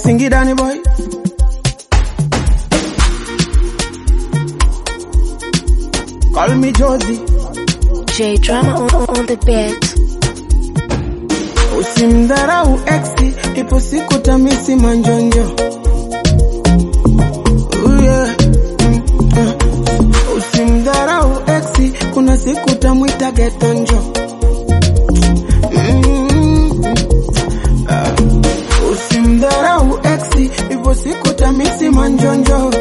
Singidani boy. Call me Josie. J drama on, on, on the beat. Usimdharau exi, ipo siku tamisi manjonjo. Ooh, yeah. Mm, uh. Usimdharau exi, kuna siku tamwita getonjo. Mm, uh. Usimdharau exi, ipo siku tamisi manjonjo.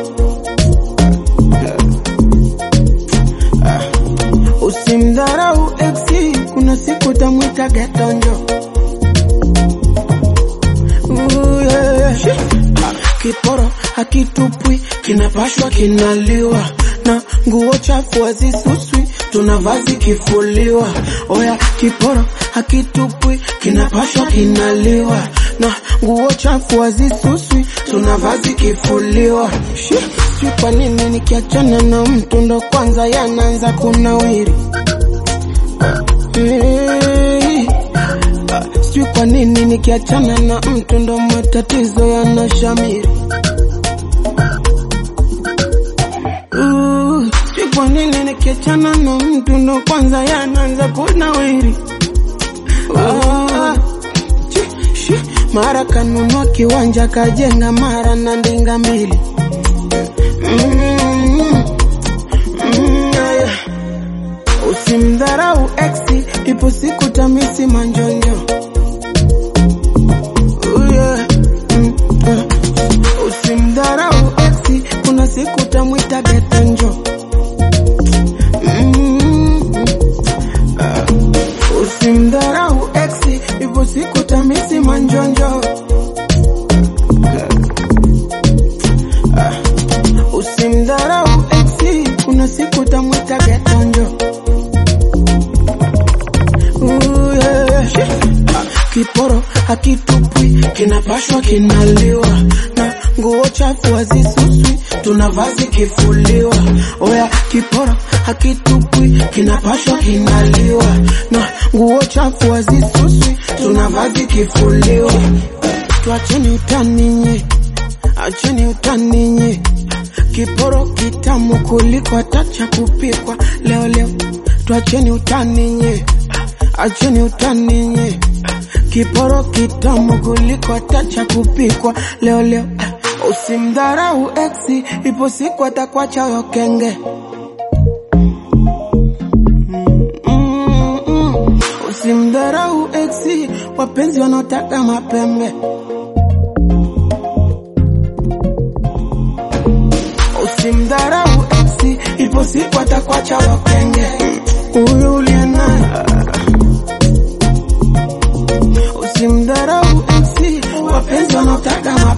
Usimdharau exi, kuna siku tamwita getonjo. Ooh, yeah. Ah, Kiporo hakitupwi, kinapashwa kinaliwa, na nguo chafu hazisuswi, tuna vazi kifuliwa. Oya, kiporo hakitupwi, kinapashwa kinaliwa, na nguo chafu hazisuswi, tuna vazi kifuliwa. Shi, Sijui kwa nini nikiachana na mtu ndo kwanza yanaanza kunawiri. Hey. Ah, Sijui kwa nini nikiachana na mtu ndo matatizo yanashamiri. Uh, Sijui kwa nini nikiachana na mtu ndo kwanza yanaanza kunawiri. Ah, chi, shi, Mara kanunua kiwanja kajenga, mara na ndinga mbili. Mm, mm, yeah, yeah. Usimdharau exi, ipo siku tamisi manjonjo. Ooh, yeah. Mm, uh. Usimdharau exi, kuna siku tamwita getonjo. Mm, uh. Usimdharau exi, ipo siku tamisi manjonjo. Usimdharau exi, kuna siku tamwita getonjo. Ooh, yeah. Ah, Kiporo hakitupwi, kinapashwa kinaliwa, na nguo chafu hazisuswi, tuna vazi kifuliwa. Oya, kiporo hakitupwi, kinapashwa kinaliwa, na nguo chafu hazisuswi, tuna vazi kifuliwa. Tuacheni utani nye, acheni utani nye, kiporo kitamu kuliko hata cha kupikwa leo leo. Tuacheni utani nye, acheni utani nye, kiporo kitamu kuliko hata cha kupikwa leo leo. Usimdharau exi, ipo siku atakuacha huyo kenge. Mm, mm. Usimdharau exi, wapenzi wanaotaka mapembe. Usimdharau exi, ipo siku atakuacha wakenge. Huyu uliye naye usimdharau exi, wapenzi wanaotaka